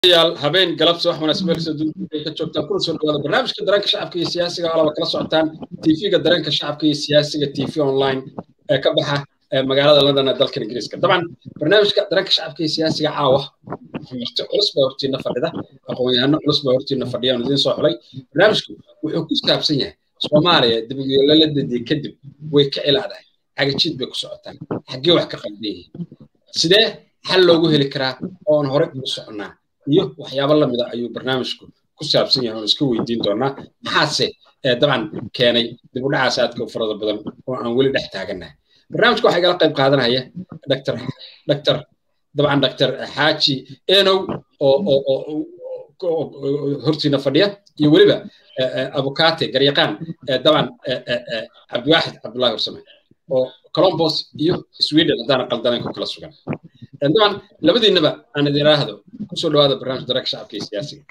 yaal habeen galabsi wax wanaagsan meel kasta dunida ay ka joogtaan kuna soo dhawaada barnaamijka dareenka shacabka iyo siyaasiga oo laba kala socotaan tv-ga dareenka shacabka iyo siyaasiga tv online ee ka baxa magaalada london ee dalkan ingiriiska dabcan barnaamijka dareenka shacabka iyo siyaasiga caawa marti culus baa hortiina fadhida aqoon-yahano culus baa hortiina fadhiya aan idiin soo xulay barnaamijku wuxuu ku saabsan yahay soomaaliya dibadyoolaladadii kadib way ka ilaadahay cagajiid bay ku socotaan xaggee wax ka qaldan yihiin sidee xal loogu heli karaa oon horey ugu soconnaa iyo waxyaabo lamida ayuu barnaamijku ku saabsan yahay oon iska weydiin doonaa maxaase dabcan keenay dib u dhacaas aadka u farada badan oo aan weli dhex taagannahay barnaamijka waxaa igala qayb qaadanaya dr dr dabcan dr xaaji enow oo oo hortiina fadhiya iyo weliba abukate garyaqaan dabcan cabdiwaaxid cabdullahi horsame oo colombos iyo sweden haddaana qaldanayn ku kala sugan dabcan labadiinaba aan idin raahdo kusoo dhawaada barnaamij dareenka shacabka iyo siyaasiga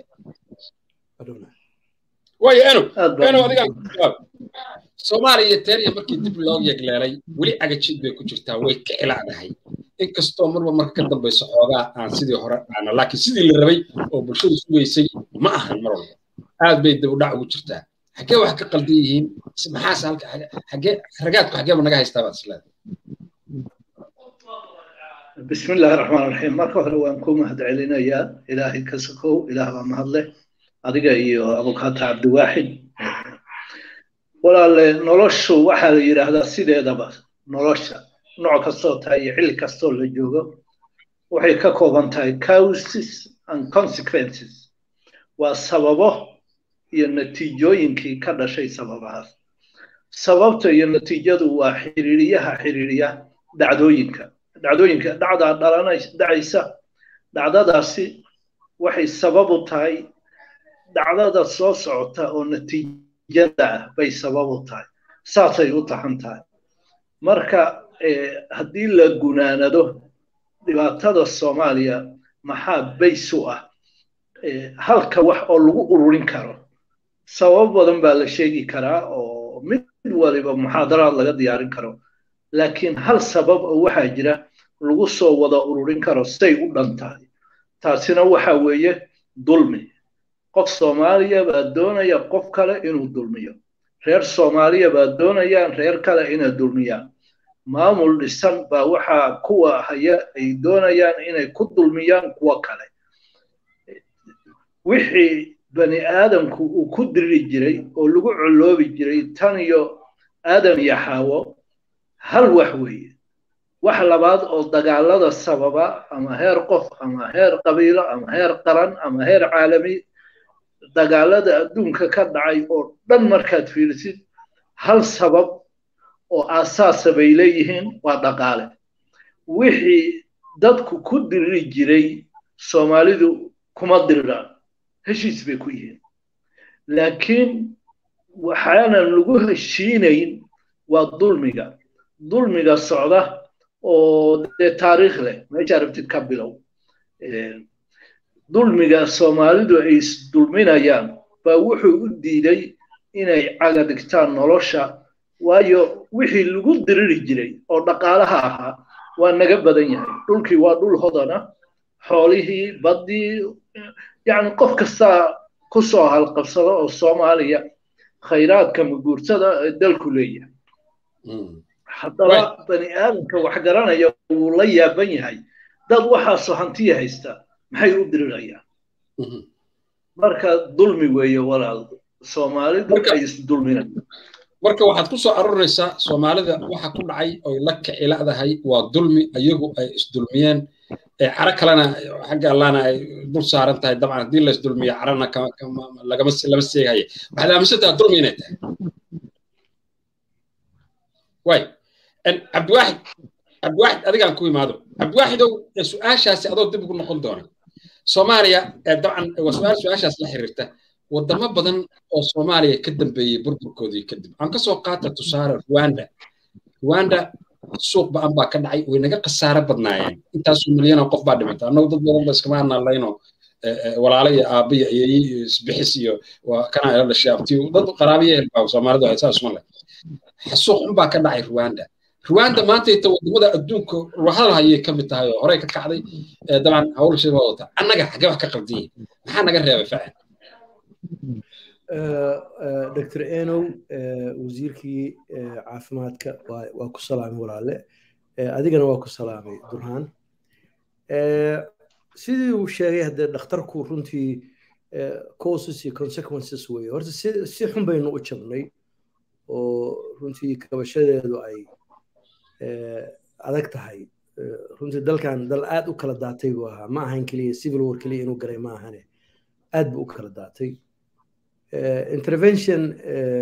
waayo enow enow adigaan soomaaliya teeriya markii dib loo yegleelay weli cagajiid bay ku jirtaa way ka ilaadahay inkastoo marba marka ka dambayso xoogaa aan sidii hore aana laakiin sidii la rabay oo bulshadu sugaysay ma ahan mar walba aad bay dib u dhac ugu jirtaa xaggee wax ka qaldan yihiin maxaase halka xaggee ragaadku xaggeeba naga haystaa baad isleedahay بسم الله الرحمن الرحيم marka hore waan ku mahadcelinayaa ilaahay ka sokow ilaah baa mahadleh adiga iyo abukaata cabdiwaaxid walaale noloshu waxaa la yidhaahdaa sideedaba nolosha nooc kastoo tahay iyo xilli kastoo la joogo waxay ka kooban tahay causes and consequences waa sababo iyo natiijooyinkii ka dhashay sababahaas sababta iyo natiijadu waa xiriiriyaha xiriiriya dhacdooyinka dhacdooyinka dhacdaa dhalanay dhacaysa dhacdadaasi waxay sabab u tahay dhacdada soo socota oo natiijada ah bay sabab u tahay saasay u tahan tahay marka haddii la gunaanado dhibaatada soomaaliya maxaa bays u ah halka wax oo lagu ururin karo sabab badan baa la sheegi karaa oo mid waliba muxaadaraad laga diyaarin karo laakiin hal sabab oo waxaa jira lagu soo wada ururin karo say u dhan tahay taasina waxa weeye dulmi qof soomaaliya baa doonaya qof kale inuu dulmiyo reer soomaaliya baa doonayaan reer kale inay dulmiyaan maamul dhisan baa waxaa kuwa haya ay doonayaan inay ku dulmiyaan kuwo kale wixii bani aadamku uu ku diri jiray oo lagu coloobi jiray tan iyo aadam iyo xaawo hal wax weeye wax labaad oo dagaalada sababa ama heer qof ama heer qabiilo ama heer qaran ama heer caalami dagaalada adduunka ka dhacay oo dhan markaad fiirisid hal sabab oo aasaasa bay leeyihiin waa dhaqaale wixii dadku ku diri jiray soomaalidu kuma diriraan heshiis bay ku yihiin laakiin waxaanan lagu heshiinayn waa dulmiga dulmiga socda oo dee taariikh leh meesha rabtid ka bilow dulmiga soomaalidu ay isdulminayaan baa wuxuu u diiday inay caga dhigtaan nolosha waayo wixii lagu diriri jiray oo dhaqaalaha ahaa waa naga badan yahay dhulkii waa dhul hodana xoolihii baddii yacni qof kastaa ku soo halqabsado oo soomaaliya khayraadka muguurtada ee dalku leeyahay haddaba bani aadamka wax garanaya wuu la yaaban yahay dad waxaasoo hantiya haysta maxay u dirirayaan marka dulmi weeye walaal soomaalidu ay isdulminayaan marka waxaad ku soo arurinaysaa soomaalida waxa ku dhacay oy la kiciladahay waa dulmi iyagu ay isdulmiyeen caro kalena xagga allahna ay dul saaran tahay dabcan haddii la isdulmiyo carana lagama lama seegaya waxaad aaminsantaha dulmi inay tahay way cabdiwaaxid cabdiwaaxid adigaan ku imaado cabdiwaaxidow su-aashaasi adoo dib ugu noqon doona soomaaliya dabcan waa su-aal su-aashaas la xiriirta wadamo badan oo soomaaliya ka dambeeyey burburkoodii kadib aan kasoo qaata tusaale rwanda rwanda suuq ba-an baa ka dhacay way naga khasaaro badnaayeen intaasoo milyanoo qof baa dhimata annagu dad badan ba iskama analayno walaalo iyo aabba iyo ayeeye iyo isbixis iyo kana ila dhashay abti dad qaraabiya helbaa soomaalidu ay saas ma leh suuq un baa ka dhacay rwanda ruwaanda maanta inta wadamada adduunka hadal hayay ka mid tahay oo horey ka kacday dabcan hawlashii waa wata annaga xagee wax ka qaldan yihin maxaa naga reebay facen dr enow wasiirkii caafimaadka waa ku salaamay walaale adigana waa ku salaamay durhaan sidii uu sheegay haddee dhakhtarku runtii causes iyo consequences weye horta si xun baynu u jabnay oo runtii kabashadeedu ay adag tahay runtii dalkan dal aad u kala daatay buu ahaa ma ahan keliya civil war keliya inuu galay ma ahane aad buu u kala daatay intervention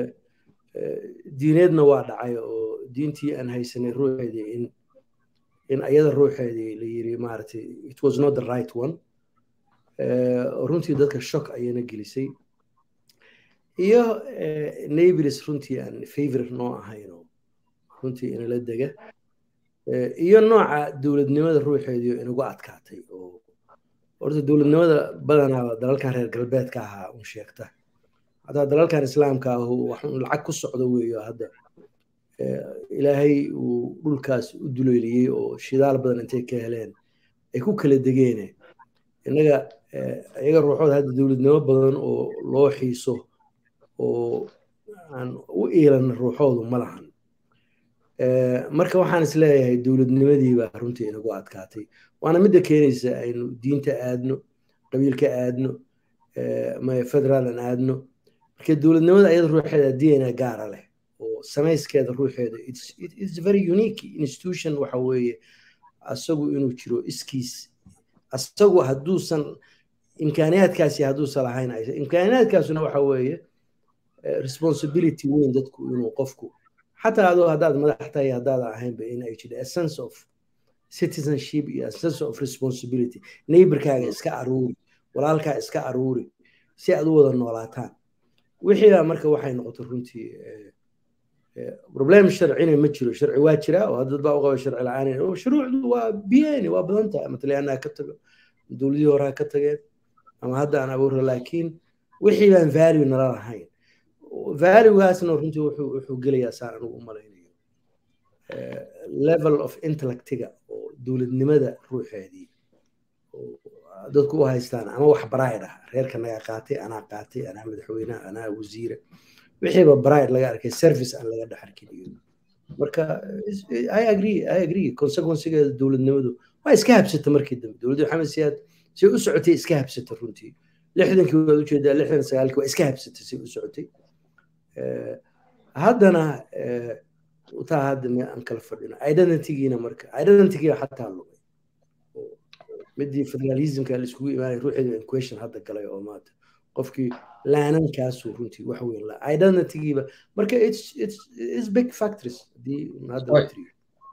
diineedna waa dhacay oo diintii aan haysanay ruuxeedii in in ayada ruuxeedii la yiri maaragtay it was not the right one runtii dadka shock ayayna gelisay iyo neighbors runtii aan favor noo ahayno runtii inala dega iyo nooca dowladnimada ruuxeedii inagu adkaatay oo horta dowladnimada badanaa dalalkan reer galbeedka ahaa un sheegta hataa dalalkan islaamka ah waxun lacag ku socdo weeyo hadda ilaahay uu dhulkaas u duleeliyey oo shidaal badan intay ka heleen ay ku kala degeene innaga iyaga ruuxooda hadda dowladnimo badan oo loo xiiso oo aan u iilan ruuxoodu ma lahan marka waxaan is leeyahay dowladnimadiibaa runtii inagu adkaatay waana midda keenaysa aynu diinta aadno qabiilka aadno federaalan aadno marka dowladnimada ayada ruuxeeda dna gaara leh oo samayskeeda ruuxeeda its very unique institution waxa weeye asagu inuu jiro iskiis asagu hadduusan imkaaniyaadkaasi hadduusan lahayn imkaaniyaadkaasuna waxa weeye responsibility weyn dadku inuu qofku xataa adoo haddaad madax tahay haddaad ahaynba in ay jiro a sense of citizenship iyo a sense of responsibility neighborkaaga iska aruuri walaalkaa iska aruuri si aad u wada noolaataan wixiibaa marka waxay noqotay runtii problem sharcina ma jiro sharci waa jira oo dad baa u qaba sharci la-aan shuruucdu waa biyeni waa badan tahay ama talyaanaha ka tago dowladihii horaa ka tageen ama hadda aan abuura laakiin wixii baan value nala lahayn valuegaasna runtii wuxuu wuxuu gelayaa saan anigu u malaynayo level of intellectiga oo dowladnimada ruuxeedii dadku u haystaan ama wax bride ah reerka naga qaatay anaa qaatay anaa madaxweynaha anaa wasiira wixiiba bride laga arkay service aan laga dhex arkin iyo marka i agree i agree consequencegeeda dowladnimadu waa iska habsata markii dambe dowladda maxamed siyaad say u socotay iska habsata runtii lixdankii waad ujeedaa lixdan sagaalkii waa iska habsatay say u socotay haddana taa hadda me aan kala fadhino identitygiina marka identitygiina xataa lumay midii federalismka la iskugu imaanay ruuxeedu in question hadda galay oo maanta qofkii laanankaasu runtii wax weyn la identitygiiba marka it's it's it's big factors hadii hadda la tiriyo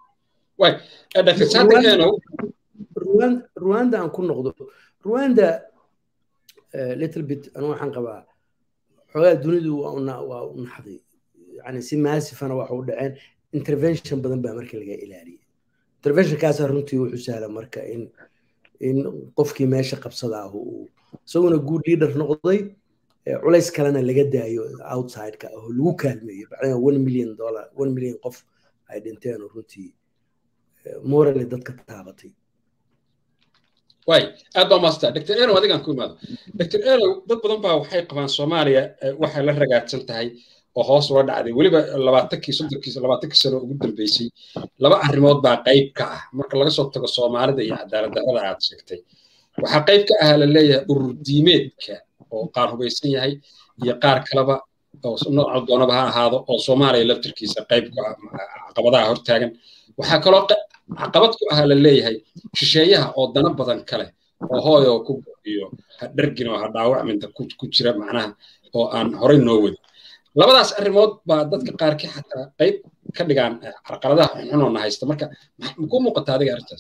rwanda aan ku noqdo rwanda little bit anu waxaan qabaa xoogaa dunidu waa u naxday yani si maasifana waxa u dhaceen intervention badan baa marka laga ilaaliyay interventionkaasa runtii wuxuu sahla marka in in qofkii meesha qabsada ah uu isaguna good leader noqday culays kalena laga daayo outsideka oo lagu kaalmeeyo bacdana one million dollar one million qof ay dhinteen oo runtii morally dadka taabatay way aad baa maastaa dr enow adigaan ku imaado dr enow dad badan baa waxay qabaan soomaaliya waxay la ragaadsan tahay oo hoos ula dhacday weliba labaatankii soddonkii labaatankii sano ugu dambeysay laba arrimood baa qayb ka ah marka laga soo tago soomaalida iyo cadaalad darrada aad sheegtay waxaa qayb ka ahaa la leeyahay urur diimeedka oo qaar hubaysan yahay iyo qaar kaleba oo nooca doonaba ha ahaado oo soomaaliya laftirkiisa qayb ku ah caqabadaha hortaagan waxaa kaloo caqabad ku ahaa la leeyahay shisheeyaha oo dana badan kale oo hooy oo ku iyo ha dhargin oo ha dhaawacminta ku jira macnaha oo aan horey noo wadin labadaas arrimood baa dadka qaarkii xataa qayb ka dhigaan carqaladaha xunxunoona haysta marka makuu muuqata adiga arrintaas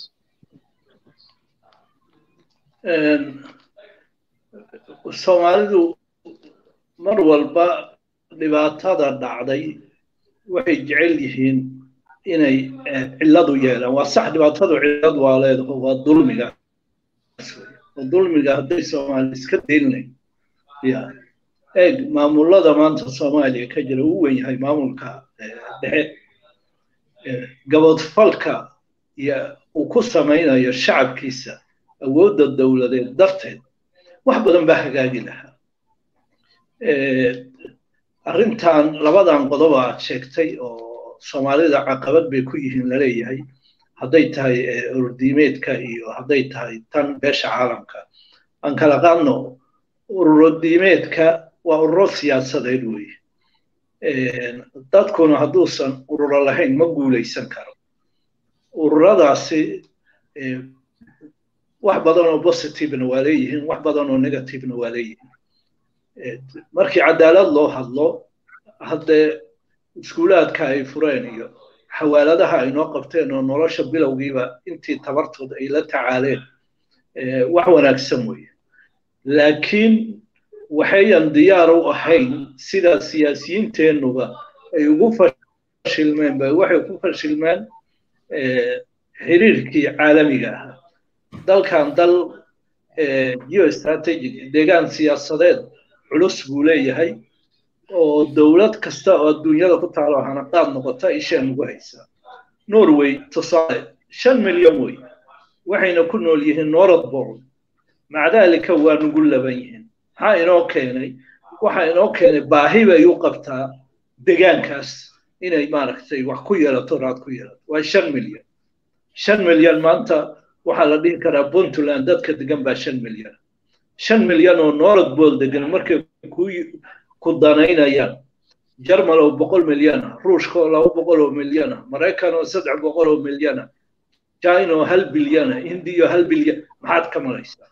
soomaalidu mar walba dhibaatada dhacday waxay jecel yihiin inay cilladu yeelaan waa sax dhibaatadu cillad waa leedaho waa dulmiga oo dulmiga hadday soomaali iska daynay ya eeg maamulada maanta soomaaliya ka jira uu wen yahay maamulka dhexe gabodfalka iyo uu ku samaynayo shacabkiisa awoodda dowladeed darteed wax badan baa hagaagi lahaa arrintan labadan qodob aad sheegtay oo soomaalida caqabad bay ku yihiin laleeyahay hadday tahay ururdiimeedka iyo hadday tahay tan beesha caalamka aan kala qaadno ururodiimeedka waa ururo siyaasadeed weeye dadkuna hadduusan ururo lahayn ma guulaysan karo ururadaasi wax badan oo positivena waa leeyihiin wax badan oo negativena waa leeyihiin markii cadaalad loo hadlo haddee iskuulaadka ay fureen iyo xawaaladaha ay noo qabteen oo nolosha bilowgiiba intii tabartood ay la tacaaleen wax wanaagsan weeye laakiin waxayan diyaar u ahayn sida siyaasiyiinteennuba ay ugu fashilmeen ba waxay ku fashilmeen xiriirkii caalamiga ahaa dalkan dal geostrategic deegaan siyaasadeed culus buu leeyahay oo dowlad kasta oo adduunyada ku taalo hanaqaad noqota isheen ugu haysaa norway tusaale shan milyan wey waxayna ku nool yihiin norodborn maca daalika waa nugu laban yihiin maxaa inoo keenay waxaa inoo keenay baahi bay u qabtaa degaankaas inay maaragtay wax ku yeelato raad ku yeelato waa shan milyan shan milyan maanta waxaa la dhihi karaa puntland dadka degan baa shan milyan shan milyan oo norodbol degan markay ku danaynayaan jarmal oo boqol milyan ah ruushka oo laba boqol oo milyan ah maraykan oo saddex boqol oo milyan ah china oo hal bilyan ah hindiya oo hal bilyan maxaad ka malaysaa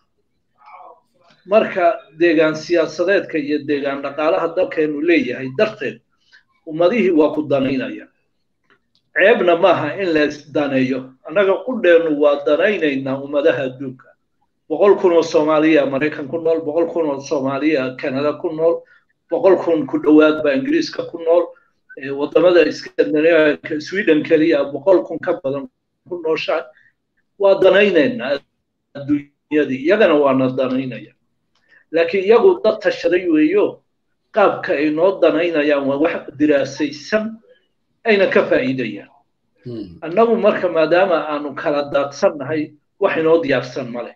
marka deegaan siyaasadeedka iyo deegaan dhaqaalaha dalkeenu leeyahay darteed ummadihii waa ku danaynaya ceebna maaha in la isdaneeyo annaga qudheennu waa danaynaynaa ummadaha adduunka boqol kun oo soomaaliya maraykan ku nool boqol kun oo soomaaliya canada ku nool boqol kun ku dhowaad baa ingiriiska ku nool wadamada scandinavianka sweden keliya boqol kun ka badan ku nooshahay waa danaynaynaa adduunyadii iyagana waana danaynaya laakiin iyagu dad tashaday weeyo qaabka ay noo danaynayaan waa wax diraasaysan ayna ka faa'iidayaan annagu marka maadaama aanu kala daadsannahay wax inoo diyaarsan male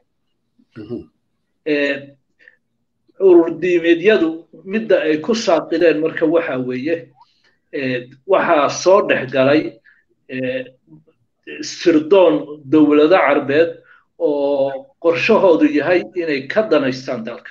ururdiimeedyadu midda ay ku saaqideen marka waxa weeye waxaa soo dhex galay sirdoon dowlado carbeed oo qorshahoodu yahay inay ka danaystaan dalka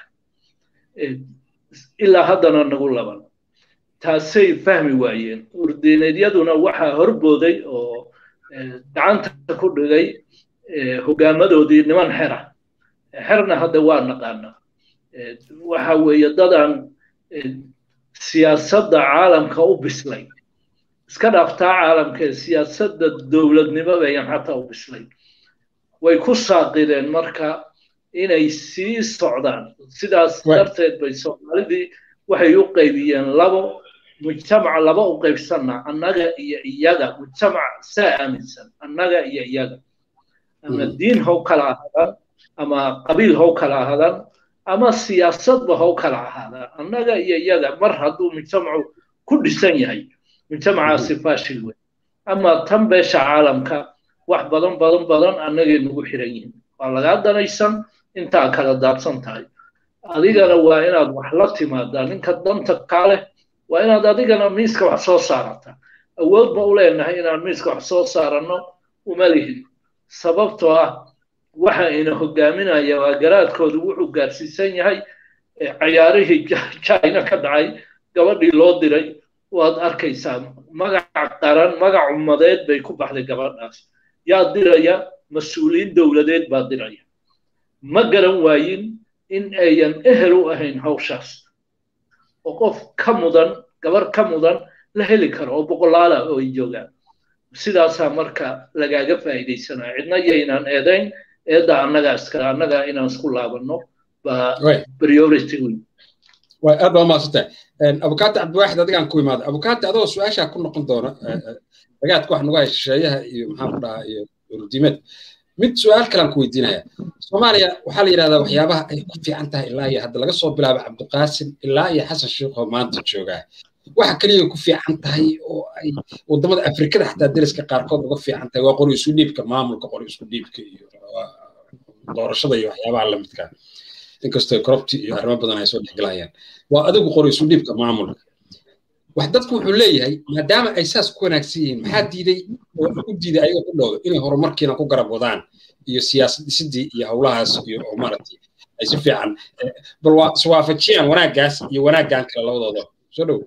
ilaa haddana nagu laban taasay fahmi waayeen urdiineedyaduna waxaa horbooday oo gacanta ku dhigay hogaamadoodii niman xera xerna hadda waa naqaanaa waxa weeye dadaan siyaasadda caalamka u bislay iska dhaaftaa caalamkee siyaasadda dowladnimo bayan xataa u bislay way ku saaqideen marka inay sii socdaan sidaas darteed bay soomaalidii waxay u qaybiyeen labo mujtamac laba u qaybsanna annaga iyo iyaga mujtamac saa aaminsan annaga iyo iyaga ama diin how kala ahaadaan ama qabiil how kala ahaadaan ama siyaasadba how kala ahaadaan annaga iyo iyaga mar hadduu mujtamacu ku dhisan yahay mujtamacaasi faashil wey ama tan beesha caalamka wax badan badan badan annagay nagu xiran yihiin waa lagaa danaysan intaa kala daadsan tahay adigana waa inaad wax la timaadaa ninka danta kaa leh waa inaad adigana miiska wax soo saarata awood ma u leenahay inaan miiska wax soo saaranno uma lihin sababtoo ah waxa ina hogaaminaya waa garaadkoodu wuxuu gaarsiisan yahay cayaarihii china ka dhacay gabadhii loo diray waad arkaysaa magac qaran magac ummadeed bay ku baxday gabadhaas yaa diraya mas-uuliyiin dowladeed baa diraya ma garan waayin in ayan ehel u ahayn hawshaas oo qof ka mudan gabar ka mudan la heli karo oo boqolaala oo ay joogaan sidaasaa marka lagaaga faa'iidaysanaya cidna yaynaan eedayn eedda annaga iskale annaga inaan isku laabanno baa priority weyn way aad baa umaadsantay abukaati cabdiwaaxid adigaan ku imaada abukaati adoo su-aashaa ku noqon doona dagaadka wax nagu hay shisheeyaha iyo maxaan ku dhahaa iyo urdiimeed mid su-aal kalaan ku weydiinaya soomaaliya waxaa la yidhahdaa waxyaabaha ay ku fiican tahay ilaa iyo hadda laga soo bilaabo cabdiqaasim ilaa iyo xasan sheikh oo maanta joogaa waxa kaliya ku fiican tahay oo ay wadamada afrikada xataa deriska qaarkood uga fiican tahay waa qori isu dhiibka maamulka qori isku dhiibka iyo doorashada iyo waxyaabaha lamidka inkastoo corrupti iyo arrimo badan ay soo dhexgalayaan waa adigu qori isu dhiibka maamulka wax dadku wuxuu leeyahay maadaama ay saas ku wanaagsan yihiin maxaa diiday oo u diiday ayaga ku dhowdo inay horumarkiina ku garab wadaan iyo siyaasad dhisidii iyo howlahaas iyo oo maaragtay ay si fiican bal waa iswaafajiyaan wanaaggaas iyo wanaaggan kale labadooda soo dhow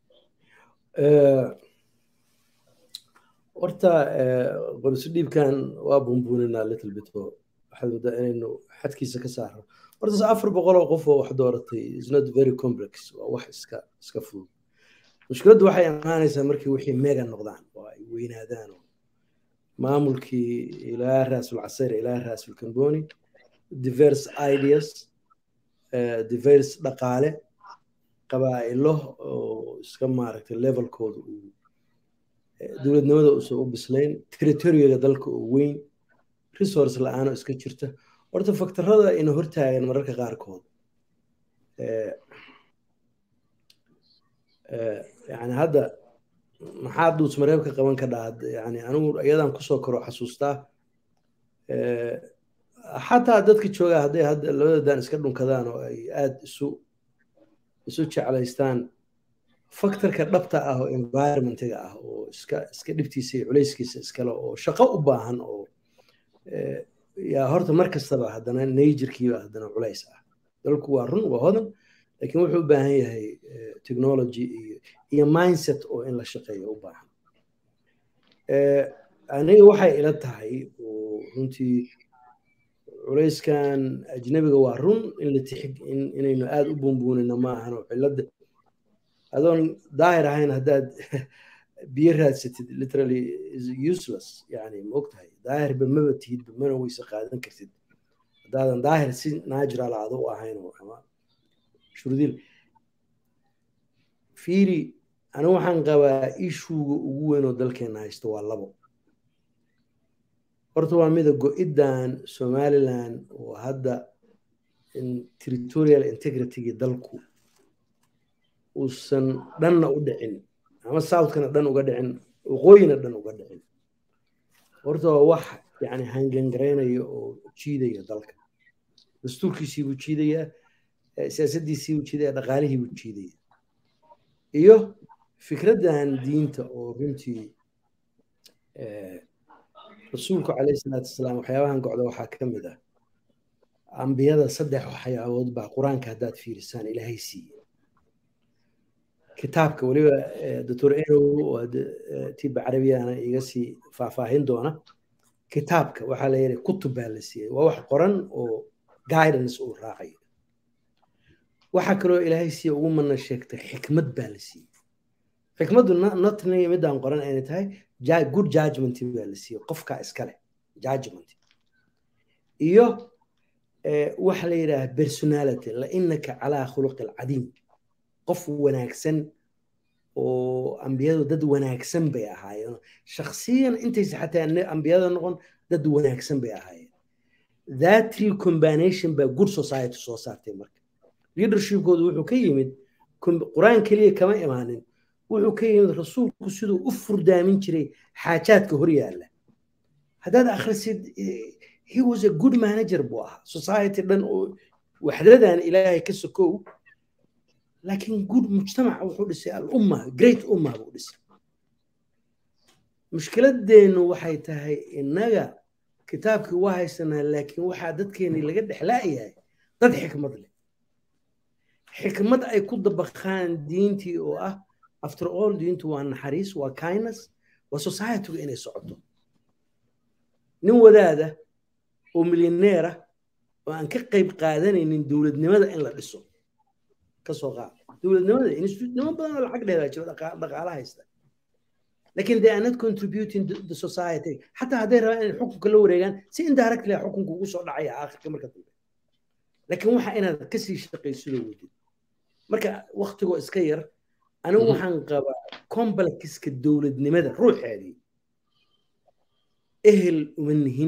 horta qorisu dhiibkan waa bumbuuninaa little bit oo waxaad moodaa inaynu xadkiisa ka saarno horta afar boqol oo qof oo wax dooratay is not very complex waa wax iska iska fudud mushkiladdu waxay imaanaysaa markii wixii mega noqdaan oo ay weynaadaan oo maamulkii ilaa raasul casayr ilaa raasul kamboni diverse ideas diverse dhaqaale qabaa'ilo oo iska maaragtay levelkooda uu dowladnimada uusan u bislayn territoriyaga dalka oo weyn resource la-aan oo iska jirta horta faktarada ina hortaagan mararka qaarkood yani hadda maxaa duus mareebka qaban ka dhaad yani anigu iyadan kusoo karo xasuustaa xataa dadka joogaa hadday hadda labadadan iska dhunkadaan oo ay aada isu isu jeclaystaan faktorka dhabta ah oo environmentiga ah oo iska iska dhibtiisa iyo culayskiisa iskale oo shaqo u baahan oo yaa horta mar kastaba haddana najerkiiba haddana culays ah dalku waa run waa hodan laakiin wuxuu u baahan yahay technology iyo iyo mindset oo in la shaqeeyo u baahan aniga waxay ila tahay oo runtii culayskan ajnabiga waa run in la tixig inaynu aada u bumbuunino ma ahan oo cilada adoon daahir ahayn haddaad biyo raadsatid literally is useless yani ma ogtahay daahirba maba tihidba mana weyse qaadan kartid haddaadan daahir si natural aada u ahayn oo ama shurdiil fiiri anigu waxaan qabaa ishuuga ugu weyn oo dalkeena haysto waa labo horta waa mida go-iddan somaliland oo hadda territorial integritygii dalku uusan dhanna u dhicin ama southkana dhan uga dhicin waqooyina dhan uga dhicin horta waa wax yani hangangaraynaya oo jiidaya dalka dastuurkiisii buu jiidayaa siyaasaddiisii buu jiidaya dhaqaalihii buu jiidaya iyo fikraddan diinta oo runtii rasuulku calayhi salaatu wasalaam waxyaabahan gocda waxaa ka mid ah ambiyada saddex waxyaabood baa qur-aanka haddaad fiirisaan ilaahay siiye kitaabka weliba doctor enow oo tiba carabiyana iga sii faahfaahin doona kitaabka waxaa la yidhi kutub baa la siiyey waa wax qoran oo guidance uu raacayo waxaa kaloo ilaahay siiye ugu mana sheegtay xikmad baa la siiyey xikmaddu notniga midaan qoran ayna tahay good judgment baa la siiyey qofka iskale judgment iyo waxa la yidhaha personality la inaka calaa khuluqi alcadiim qof wanaagsan oo ambiyadu dad wanaagsan bay ahaayeen shakhsiyan intaysa xataa ambiyada noqon dad wanaagsan bay ahaayeen that recombination baa good society soo saartay marka leadershipkoodu wuxuu ka yimid qur-aan keliya kama imaanin wuxuu ka yimid rasuulku siduu u furdaamin jiray xaajaadka hor yaalla haddaad akhrisid he was a good manager buu ahaa society dhan oo waxdadan ilaahay ka sokow laakiin good mujtamac wuxuu dhisay alumma great umma buu dhisay mushkiladeennu waxay tahay innaga kitaabkii waa haysanaa laakiin waxaa dadkeeni laga dhexlaayahay dad xikmad leh xikmad ay ku dabaqaan diintii oo ah after all diintu waa naxariis waa kindness waa societygu inay socoto nin wadaada oo milyaneer ah oo aan ka qayb qaadanaynin dowladnimada in la dhiso kasoo qaad dowladnimada institutnimo badan oo lacag dheeraa jiro dhaqaala haysta lakin they are not contributing to the society xataa hadday rabaan inay xukunka la wareegaan si indirectly xukunka ugu soo dhacaya aakhirka marka dambe laakiin waxa inaad kasii shaqaysidoo wadid marka waktigoo iska yar anigu waxaan qabaa complexka dowladnimada ruuxeedii ehel uma nihin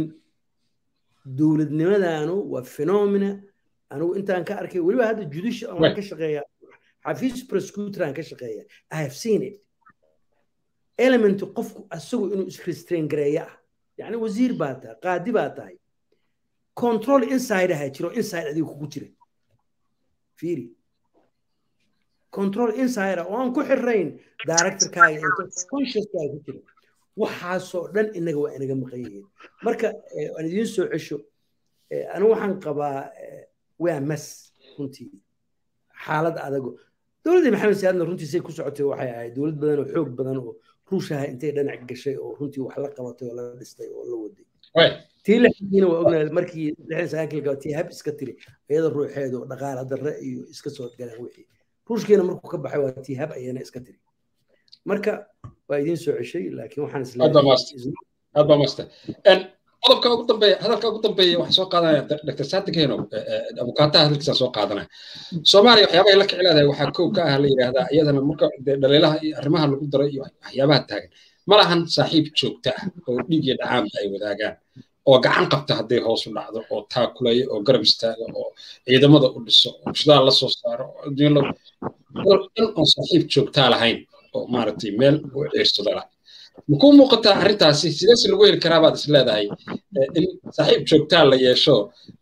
dowladnimadaanu waa phenomena anigu intaan ka arkay weliba hadda judicial aan ka shaqeeya xafiis prosecutoran ka shaqeeya i have seen it element qofku asagu inuu isrestrain gareeyo ah yacni wasiir baa tahay qaadi baa tahay control inside aha jiro inside adiga kugu jira fiiri control inside oo aan ku xirayn directorkaaga consciouskaaga ku jira waxaasoo dhan inaga waa inaga maqan yihiin marka aan idiin soo cesho anigu waxaan qabaa waa mas runtii xaalad adago dowladdii maxamed siyaadna runtii say ku socotay waxay ahayd dowlad badan oo xoog badan oo ruushaha intay dhinac gashay oo runtii wax la qabatay oo la dhistay oo la waday tii lixdiina waa ognahay markii lixdan sagaankii tii hab iska tiri iyada ruuxeedu dhaqaala darre iyo iska soo galeen wixii ruushkiina markuu ka baxay waa tii hab ayana iska tiri marka waa idiin soo ceshay laakiin waxaan isleeyahay maasta qodobka ugu dambeeya hadalka ugu dambeeya waxaa soo qaadanaya dr sadik heno abukaataha hadalkiisa soo qaadanaya soomaaliya waxyaabahay la kici leedahay waxaa kow ka ah la yidhaahdaa iyadana marka dhaliilaha iyo arrimaha lagu daray iyo waxyaabaha taagan ma lahan saaxiib joogta ah oo dhiig iyo dhacaanba ay wadaagaan oo gacan qabta hadday hoos u dhacdo oo taakulaya oo garab istaaga oo ciidamada u dhiso oo shidaal la soo saaro dhan oon saaxiib joogtaa lahayn oo maaragtay meel u ciirsado lah makuu muuqataa arrintaasi sideese lagu heli karaa baad is leedahay in saaxiib joogtaa la yeesho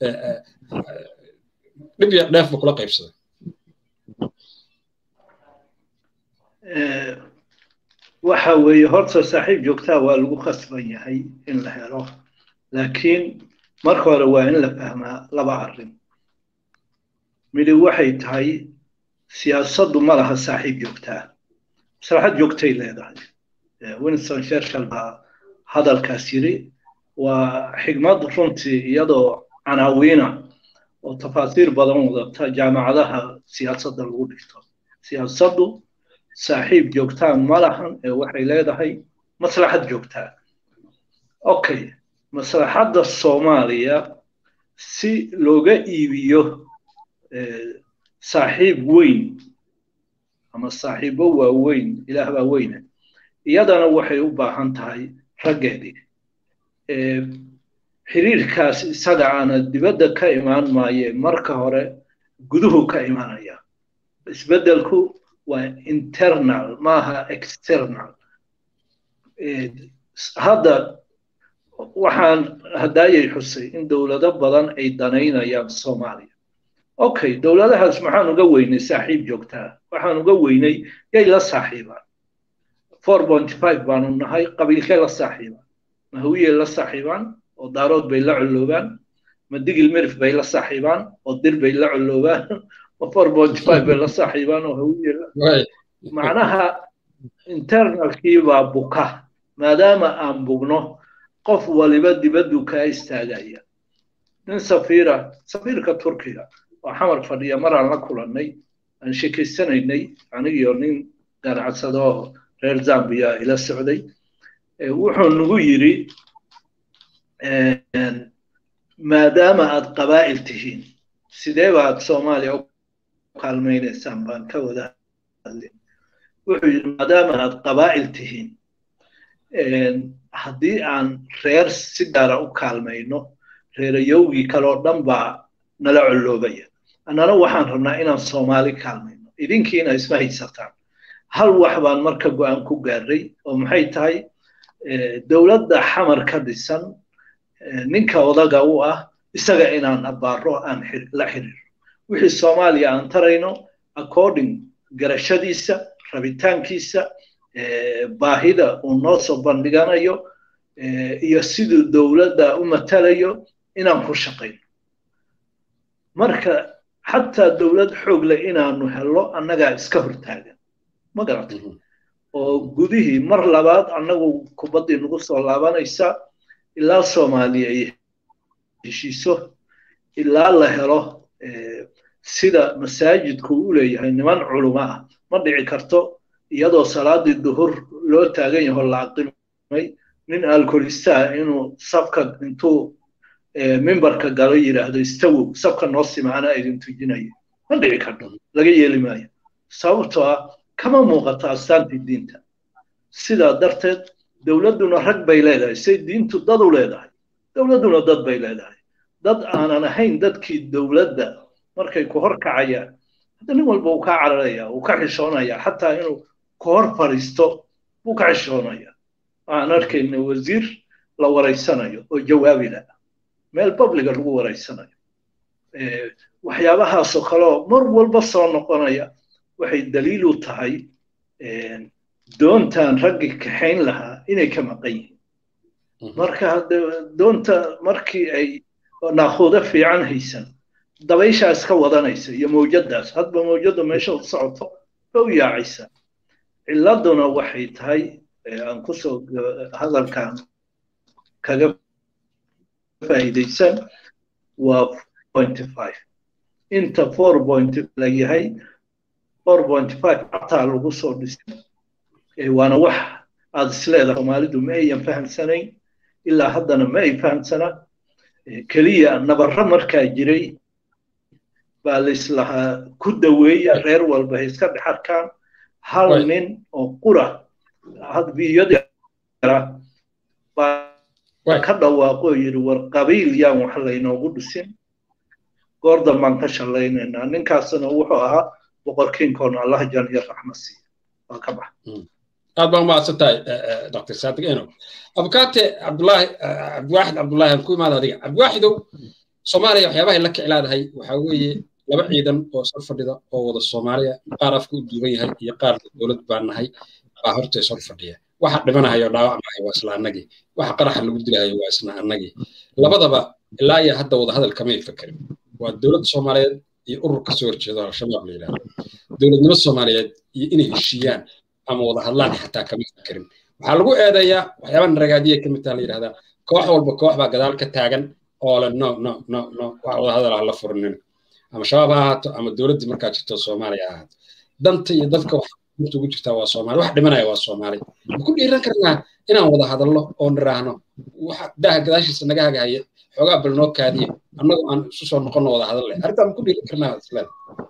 dhib iyo dheefba kula qaybsada waxa weeye horta saaxiib joogtaa waa lagu khasban yahay in la helo laakiin marka hore waa in la fahmaa laba arrin midi waxay tahay siyaasaddu ma laha saaxiib joogtaa maslaxad joogtay leedahay winston shershal baa hadalkaas yiri waa xigmad runtii iyadoo canaawiina oo tafaasiir badan wadata jaamacadaha siyaasadda lagu dhigto siyaasaddu saaxiib joogtaa ma lahan ee waxay leedahay maslaxad joogtaa okay maslaxadda soomaaliya si looga iibiyo saaxiib weyn ama saaxiibo waaweyn ilaah baa weyne iyadana waxay u baahan tahay raggeedii xiriirkaas isaga aana dibadda ka imaan maaye marka hore guduhu ka imanaya isbeddelku waa internal maaha external hadda waxaan haddaayay xusay in dowlado badan ay danaynayaan soomaaliya okay dowladahaas maxaan uga weynay saaxiib joogtaa waxaan uga weynay yay la saaxiibaan four point five baanu nahay qabiilkee la saaxiibaan ma hawiyey la saaxiibaan oo daarood bay la colloobaan ma digil mirif bay la saaxiibaan oo dir bay la colloobaan ma four point five bay la saaxiibaan oo hawiye macnaha internalkii baa buka maadaama aan bugno qof waliba dibaddu kaa istaagaya nin safiira safiirka turkiga oo xamar fadhiya maraan la kulannay aan sheekaysanaynay anigiyo nin ganacsado oo reer zambia ila socday wuxuu nagu yidhi maadaama aad qabaa'il tihiin sidee baad soomaaliya u kaalmaynaysaan baan ka wada hadlin wuxuu yidhi maadaama aad qabaa'il tihiin haddii aan reer si gaara u kaalmayno reerayowgii kaloo dhan baa nala colloobaya annana waxaan rabnaa inaan soomaali kaalmayno idinkiina isma haysataan hal wax baan marka go'aan ku gaarray oo maxay tahay dowladda xamar ka dhisan ninka odaga u ah isaga inaan abbaaro aan la xiriiro wixii soomaaliya aan tarayno according garashadiisa rabitaankiisa baahida uu noo soo bandhiganayo iyo siduu dowladda u matalayo inaan ku shaqayno marka xataa dowlad xoog leh inaanu hello annagaa iska hortaagan ma garatay oo gudihii mar labaad annagu kubaddii nagu soo laabanaysa ilaa soomaaliya ay heshiiso ilaa la helo sida masaajidku u leeyahay niman culimo ah ma dhici karto iyadoo salaadii duhur loo taagan yaho la aqimay nin alkolistaa inuu safka intuu mimbarka galo yidhaahdo istawow safka noo simaana idin tujinaya ma dhici karto laga yeeli maayo sababtoo ah kama muuqato astaantii diinta sidaa darteed dowladduna rag bay leedahay say diintu dad u leedahay dowladduna dad bay leedahay dad aanan ahayn dadkii dowladda markay ku hor kacayaan hadda nin walba uu ka cararaya uu ka xishoonaya xataa inuu ka hor fadhiisto wuu ka xishoonaya waxaan arkayna wasiir la waraysanayo oo jawaabila meel publiga lagu waraysanayo waxyaabahaasoo kaleo mar walba soo noqonaya waxay daliil u tahay doontan raggii kaxayn lahaa inay ka maqan yihiin marka hadde doonta markii ay naakuudo fiican haysan dabayshaas ka wadanaysa iyo mawjadaas hadba mawjadda meesha u socoto ba u yaacaysa ciladuna waxay tahay aan kusoo hadalkan kaga faa'iidaysan waa point five inta four point la yahay four point five xataa lagu soo dhisay waana wax aad isleedahay soomaalidu ma ayan fahamsanayn ilaa haddana ma ay fahamsanaa keliya nabarro markaa jiray baa laislahaa ku daweeya reer walba hay iska dhex arkaan hal nin oo qura hadbiyada baa ka dhawaaqo yidhi war qabiil yaan wax laynoogu dhisin goor dambaan ka shalaynaynaa ninkaasna wuxuu ahaa boqorkiinkoon allah jan iyo raxma siiya waa ka bax aad baa umahadsan tahay dr saadiq eno abukaate cabdulaahi cabdiwaaxid cabdulaahi aan ku imaada adiga cabdiwaaxidow soomaaliya waxyaabahay la kiclaadahay waxaa weeye laba ciidan oo sor fadhida oo wada soomaaliya qaar afka u duuban yahay iyo qaar dowlad baan nahay baa horta sor fadhiya waxa dhimanahayo dhaawacmahay waa isla annagii waxa qaraxa lagu dilahayo waa isna annagii labadaba ilaa iyo hadda wada hadal kamay fakerin waa dowladda soomaaliyeed iyo urur ka soo horjeedo al-shabaab la yidhahdo dowladnimo soomaaliyeed iyo inay heshiiyaan ama wada hadlaan xataa kama fakerin waxaa lagu eedeeyaa waxyaaba naragaadiya ka mid taha la yidhahdaa koox walba koox baa gadaal ka taagan oo le no no no no wax wada hadal ah la furinin ama shabaab ha ahaato ama dowladdii markaa jirto soomaaliya ha ahaato danta iyo dadka wax inta ugu jirtaa waa soomaali wax dhimanaya waa soomaali ma ku dhiiran karnaa inaan wada hadallo oo niraahno waxa daaha gadaashiisa naga hagahaya xoogaa bal noo kaadiye annagu aan isu soo noqonno wada hadal leh arrintaa ma ku dhiiran karnaa isleeda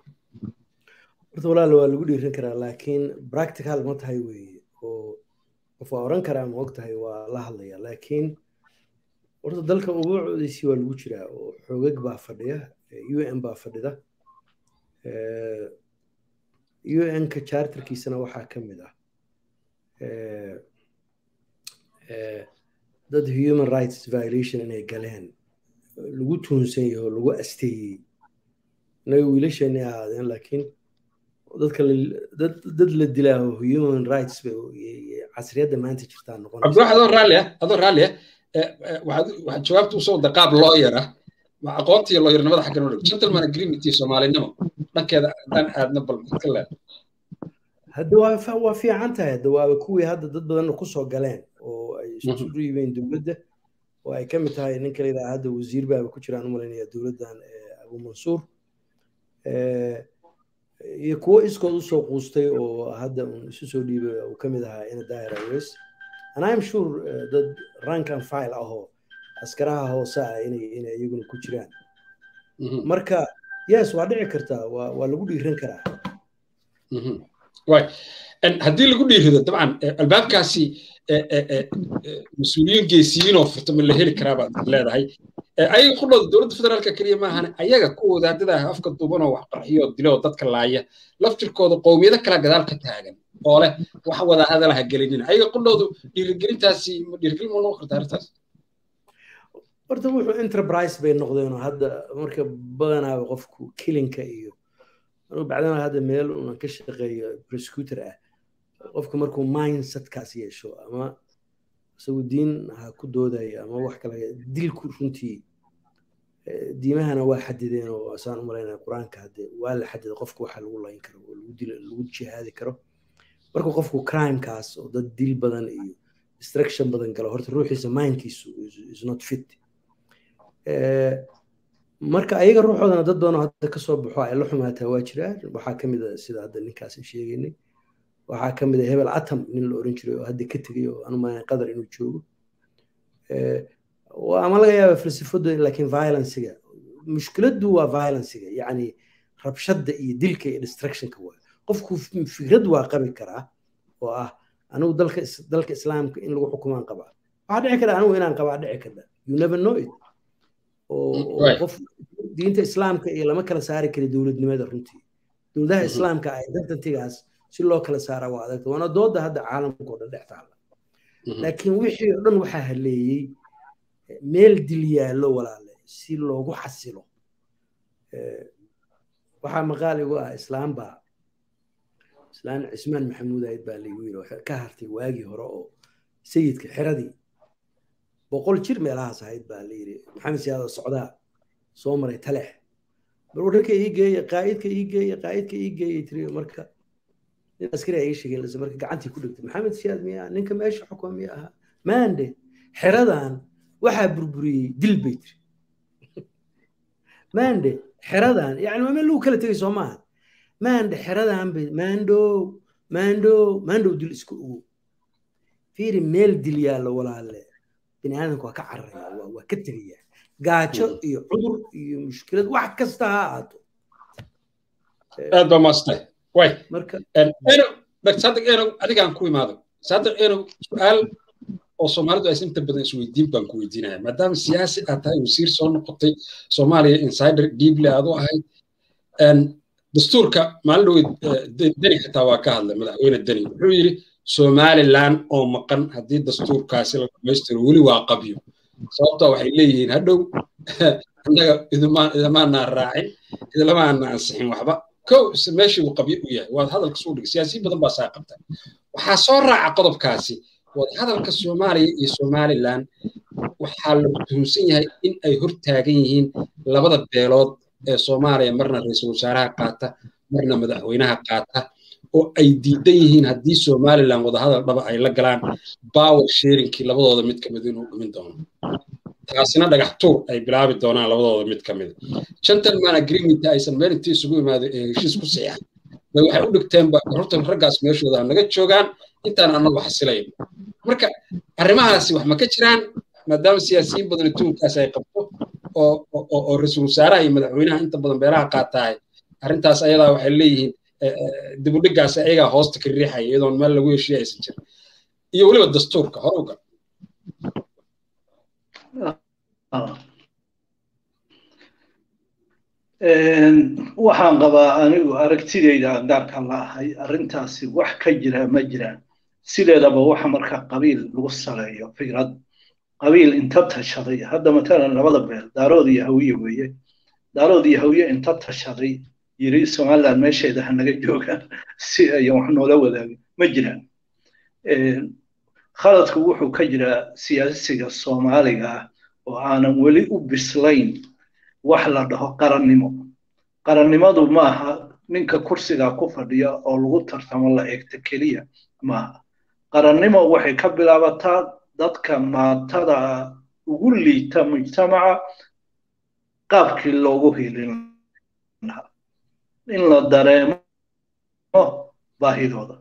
horta walaal waa lagu dhiiran karaa laakiin practical ma tahay weeye oo qof waa oran karaa ma og tahay waa la hadlaya laakiin horta dalka ubuucdiisii waa lagu jiraa oo xoogag baa fadhiya u n baa fadhida u n-ka charterkiisana waxaa ka mid ah dad human rights violation inay galeen lagu tuunsan yaho lagu asteeyey inaga wiilasheeni ahaadeen laakiin dadka dad la dilaaho human rights casriyadda maanta jirtaa noqon cabdiwax adoo raalli ah adoo raalli ah waxaad jawaabta usoo wada qaab looyar ah aqoonta iyo looyarnimada xaggan udhig gentleman agreement iyo soomaalinimo dhankeeda haddaan aadna bal ka leed hadda waa waa fiican tahay hadda waaba kuwii hadda dad badanna kusoo galeen oo ay isu dhiibeen dowladda oo ay ka mid tahay ninka la yidhaha hadda wasiir baaba ku jiraan u malaynaya dowladdan abu mansuur iyo kuwo iskood usoo quustay oo hadda un isu soo dhiibay uu ka mid ahaa ina daahir aws and i'm sure dad rank and file ahoo askaraha hoose ah inay inay iyaguna ku jiraan marka yes waa dhici kartaa waa waa lagu dhiiran karaa way haddii lagu dhiirido dabcan albaabkaasi mas-uuliyiin geesiyiinoo furta ma la heli karaa baad leedahay ayaga qudhooda dowladda federaalka keliya maahane ayaga kuwooda haddada afka duubanoo wax qarxiyoo diloo dadka laaya laftirkooda qowmiyado kala gadaal ka taagan oo leh wax wada hadalaha gelinin ayaga qudhoodu dhiirigelintaasi ma dhiirigelin ma noqon karta arrintaas horta wuxuu enterprise bay noqdeenoo hadda marka badanaaba qofku kilinka iyo anugu bacdana hadda meel unan ka shaqeeyo prosecutor ah qofku markuu mindsetkaas yeesho ama isagu diin ha ku doodayo ama wax kale dilku runtii diimahana waa xadideen oo asaan u malaynaya qur-aanka hadde waa la xadiday qofku waxa lagu layn karo oo lagu dil lagu jihaadi karo marka qofku crimekaas oo dad dil badan iyo destruction badan galo horta ruuxiisa mindkiisu is not fit marka ayaga ruuxoodana dad badanoo hadda kasoo baxo ay la xumaataa waa jiraan waxaa ka mid a sida hadda ninkaas sheegaynay waxaa ka mid a hebel atam nin la oran jiray oo hadda ka tegay oo anu malayn qadar inuu joogo ama laga yaaba falsafadu laakiin violencega mushkiladdu waa violencega yacni rabshadda iyo dilka iyo destructionka waa qofku fikrad waa qabi karaa oo ah anigu dalka dalka islaamka in lagu xukumaan qabaa waxaa dhici kara anigu inaan qabaa dhici karta you never know it oo qof diinta islaamka iyo lama kala saari kara dowladnimada runtii dowladaha islaamka ah identitygaas si loo kala saara waa adagta waana dooda hadda caalamka oo dhan dhex taala laakiin wixii oo dhan waxaa haleeyey meel dil yaallo walaale si loogu xasilo waxaa maqaal igu ah islaam baa islaan cismaan maxamuud ayd baa laygu yiri ka hartay waagii hore oo sayidka xiradii boqol jir meelahaas ahayd baa la yiri maxamed siyaado socdaa soo maray talex bal wararka ii geeya qaa'idka ii geeya qaa'idka ii geeya tiri marka nin askari ay sheegeen lase marka gacantii ku dhigtay maxamed siyaad miya ninka meesha xukuma miya ahaa maande xeradan waxaa burburiyey dil bay tiri maande xeradan yani waa meel lagu kala tegay soo maaha maande xeradan bay maandow maandow maandow dil isku ogow fiiri meel dil yaallo walaale bini aadamka waa ka cararaya waa ka tegaya gaajo iyo cudur iyo mushkilad wax kasta ha ahaato aad baa maastay way marka enow dr sadiq enow adigaan ku imaado sadiq enow su-aal oo soomaalidu aysan inta badan isweydiin baan ku weydiinaya maadaama siyaasi aad tahay wasiir soo noqotay soomaaliya insider deeply aad u ahayd dastuurka maalin dhaweyd deni xitaa waa ka hadlay madaxweyne deni wuxuu yidhi somaliland oo maqan haddii dastuurkaasi la dhamaystiro weli waa qabyo sababtoo waxay leeyihiin hadhow annaga idamaanaa raacin idlamaana ansixin waxba kow meeshii uu qabyo u yahay waad hadalka soo dhigay siyaasiyin badan baa saa qabta waxaa soo raaca qodobkaasi waad hadalka soomaaliya iyo somaliland waxaa la tuhunsan yahay in ay hor taagan yihiin labada beelood ee soomaaliya marna ra-iisul wasaaraha qaata marna madaxweynaha qaata oo ay diidan yihiin haddii somaliland wadahadal dhaba ay la galaan power sharingkii labadooda mid ka mid inuu dhumin doono taasina dhagax tuur ay bilaabi doonaan labadooda mid ka mid gentleman agreement aysan meel intii isugu imaado ee heshiis ku saxiixan bay waxay u dhigteenba horta raggaas meeshooda naga joogaan intaan annagu xasilayn marka arrimahaasi wax ma ka jiraan maadaama siyaasiyiin badan tuunkaas ay qabto oo oo ra-iisul wasaaraha iyo madaxweynaha inta badan beelaha qaatahay arrintaas ayadaa waxay leeyihiin dibudhigaas ayagaa hoosta ka riixaya iyadoon meel lagu heshiiya aysan jirin iyo weliba dastuurka hore uga waxaan qabaa anigu aragtidayda aan gaarka la ahay arrintaasi wax ka jira ma jiraan sideedaba waxa marka qabiil lagu saleeyo fikrad qabiil inta tashaday hadda matalan labada beel daarood iyo hawiye weeye daarood iyo hawiye inta tashaday yiri somaliland meesheeda ha naga joogaan si ayan wax noola wadaagin ma jiraan khaladku wuxuu ka jiraa siyaasiga soomaaliga ah oo aanan weli u bislayn wax la dhaho qarannimo qarannimadu maaha ninka kursiga ku fadhiya oo lagu tartamo la eegta keliya maaha qarannimo waxay ka bilaabataa dadka maatada ugu liita mujtamaca qaabkii loogu hilin lahaa in la dareemo baahidooda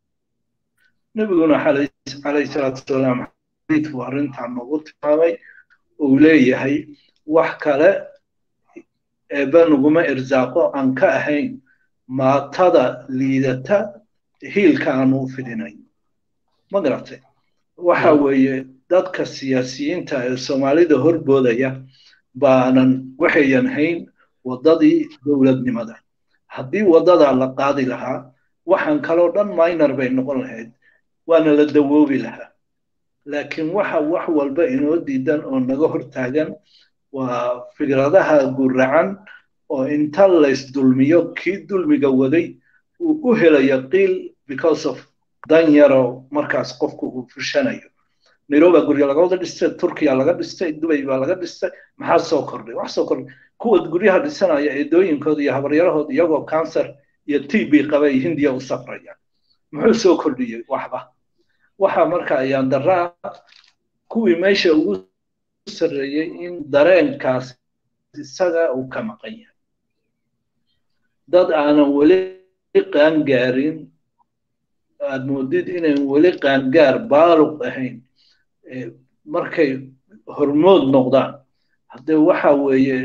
nebiguna calayhi salaatu wasalaam xadiidku arrintan noogu tilmaamay uu leeyahay wax kale eebba naguma irsaaqo aan ka ahayn maatada liidata hiilka aanu u fidinayn ma garatay waxa weeye dadka siyaasiyiinta ee soomaalida horboodaya baanan waxayan hayn waddadii dowladnimada haddii waddadaa la qaadi lahaa waxaan kaloo dhan minor bay noqon lahayd waana la dawoobi lahaa laakiin waxa wax walba inoo diidan oo naga hortaagan waa fikradaha guracan oo inta laysdulmiyo kii dulmiga waday uu u helayo qiil because of dan yaro markaas qofku uu fushanayo nairobi gurya laga wada dhistay turkiya laga dhistay dubay baa laga dhistay maxaa soo kordhay wax soo kordhay kuwa guryaha dhisanaya eedooyinkooda iyo habaryarahooda iyagoo cancer iyo t b qaba ay hindiya u safraya muxuu soo kordhiyey waxba waxa marka ayaan daraa kuwii meesha ugu sarreeyey in dareenkaas isaga uu ka maqan yahay dad aanan weli qaangaarin aad moodid inayn weli qaangaar baaluq ahayn markay hormood noqdaan haddee waxa weeye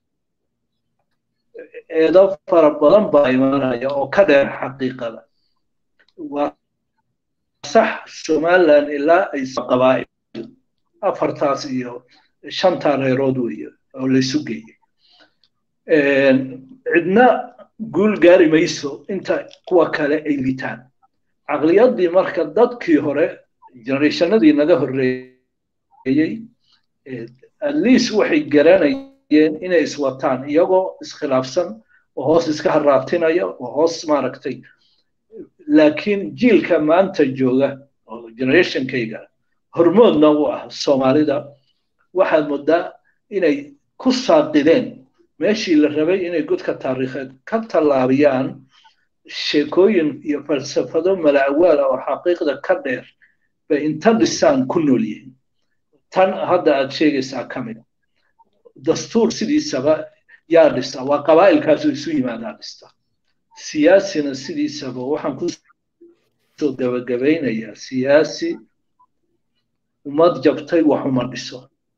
eedo fara badan baa imanaya oo ka dheer xaqiiqada waa sax somaliland ilaa ay qabaa'il afartaas iyo shanta reerood weeye oo laysu geeyey cidna guul gaari mayso inta kuwa kale ay litaan caqliyaddii marka dadkii hore generationadii naga horreeyey at least waxay garanayeen inay iswataan iyagoo iskhilaafsan oo hoos iska haraatinaya oo hoos maaragtay laakiin jiilka maanta jooga oo generationkayga hormoodna u ah soomaalida waxaad moodaa inay ku saaqideen meeshii la rabay inay godka taariikheed ka tallaabiyaan sheekooyin iyo falsafado mala'awaala oo xaqiiqda ka dheer bay inta dhisaan ku nool yihiin tan hadda aad sheegaysaa ka mid dastuur sidiisaba yaa dhista waa qabaa'ilkaasu isu yimaadaa dhista siyaasina sidiisaba waxaan ku soo gabagabaynayaa siyaasi ummad jabtay wax uma dhiso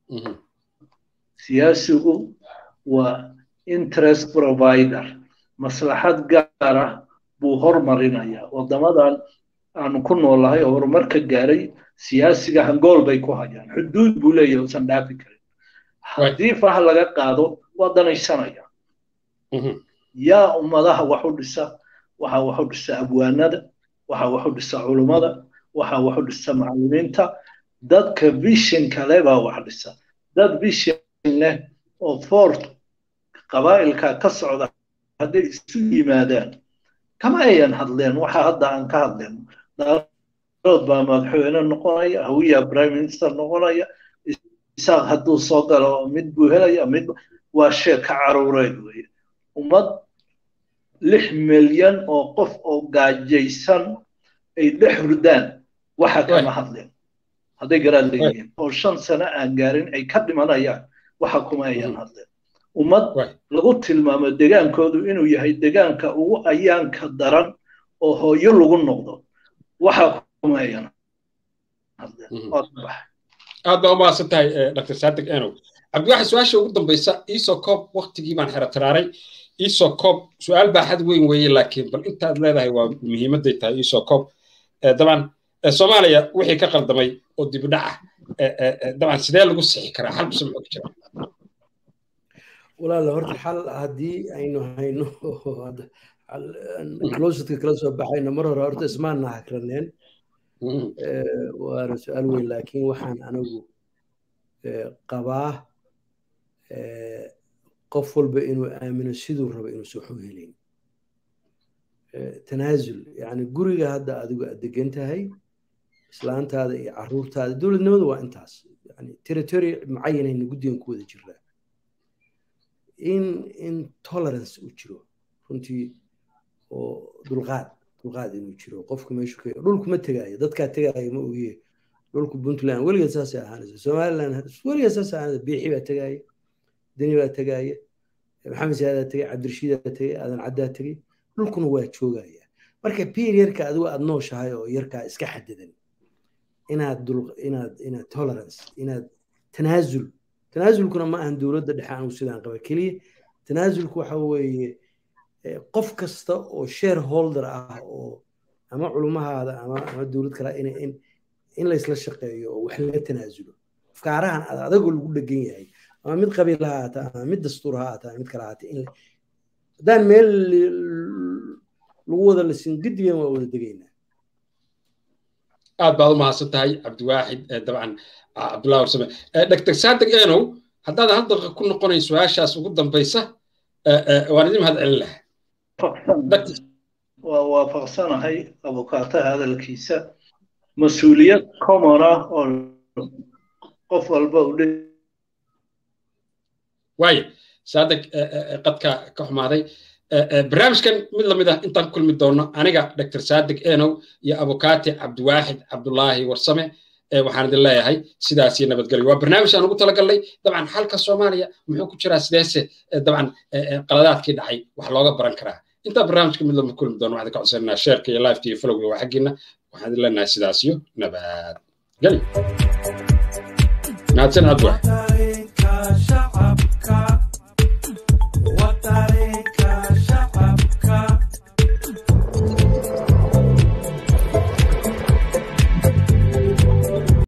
siyaasigu waa interest provider maslaxad gaar ah buu hormarinayaa waddamadan aanu ku noolahay oo horumarka gaaray siyaasiga hangool bay ku hayaan xuduud buu leeyahay uusan dhaafi karin haddii fah laga qaado waa danaysanaya yaa ummadaha wax u dhisa waxa wax u dhisa abwaanada waxa wax u dhisa culummada waxa wax u dhisa macallimiinta dadka vision kale baa wax dhisa dad vision leh oo fort qabaa'ilka ka socda hadday isu yimaadaan kama ayan hadleen waxa hadda aan ka hadleen daarood baa madaxweyne noqonaya hawiya prime minister noqonaya isaaq hadduu soo galo mid buu helaya mid waa sheeka caruureed weye ummad lix milyan oo qof oo gaajaysan ay dhex hurdaan waxa kama hadleen hadday garaad leeyihiin oo shan sano aan gaarin ay ka dhimanayaan waxa kuma ayan hadleen ummad lagu tilmaamo degaankoodu inuu yahay degaanka ugu ayaanka daran oo hooyo lagu noqdo waxa kuma ayan hadleen aad baa umahadsan tahay dr sadig enow cabdiwaxid su-aasha ugu dambaysa iisoo koob waktigii baan xero tiraaray iisoo koob su-aal baaxad weyn weeye laakiin bal intaad leedahay waa muhiimadday tahay iisoo koob dabcan soomaaliya wixii ka qaldamay oo dibidhac ah dabcan sidee lagu sixi karaa xal buse muxuu ku jira walaala horta xal haddii aynu hayno closetka kala soo baxayno mar hore horta ismaanna hakraneen waana su-aal weyn laakiin waxaan anigu qabaa qof walba inuu aamino siduu rabo inuusan waxu helayn tanaasul yani guriga hadda adigu aad degan tahay islaantaada iyo caruurtaada dowladnimadu waa intaas yani territory mucayanayna guddigan ku wada jiraa in in tolerance uu jiro runtii oo dulqaad dulqaad inuu jiro qofku meeshu ka dhulku ma tegaayo dadkaa tegaayo ma ogiye dhulku puntland weligeed saasay ahaanaysa somaliland weligeed saasay ahaanaysa biixi baa tegaaya deni baa tegaaya maxamed saadaa tegay cabdirashiidaa tegay aadan caddaa tegay dhulkuna waa joogaya marka periodka adigu aad nooshahay oo yarkaa iska xadidan inaad dul inaad inaad tolerance inaad tanaasul tanaasulkuna ma ahan dowladda dhexe anigu sidaan qaba keliya tanaasulku waxa weeye qof kasta oo shareholder ah oo ama culumahaada ama ama dowlad kale in in in laysla shaqeeyo oo wax laga tanaasulo afkaarahan adagoo lagu dhegan yahay ama mid qabiil ha ahaata ama mid dastuur ha ahaata ama mid kale ahaata in haddaan meel lagu wada lasin gedigan waa wada degaynaa aad baad u mahadsan tahay cabdiwaaxid dabcan cabdullahi warsame dr sadig enow haddaad hal daqiiqa ku noqonayn su-aashaas ugu dambaysa waan idin mahad celin lahaa waa waafaqsanahay abukaataha hadalkiisa mas-uuliyad common ah oo qof walba u waayo saadeg qadka ka xumaaday barnaamijkan mid lamid ah intaan kulmi doono aniga dr sadig enow iyo abukaati cabdiwaaxid cabdulaahi warsame waxaan idin leeyahay sidaas iyo nabadgelyo waa barnaamij aan ugu talagalnay dabcan xalka soomaaliya muxuu ku jiraa sideese dabcan qaladaadkii dhacay wax looga baran karaa intaa barnaamijka mid lama kulmi doono waxaan ka codsananaa sheerka iyo lifeka iyo folowga waa xaggiina waxaan idin leenahay sidaas iyo nabadgelyo mahadsan cabdiwaaxid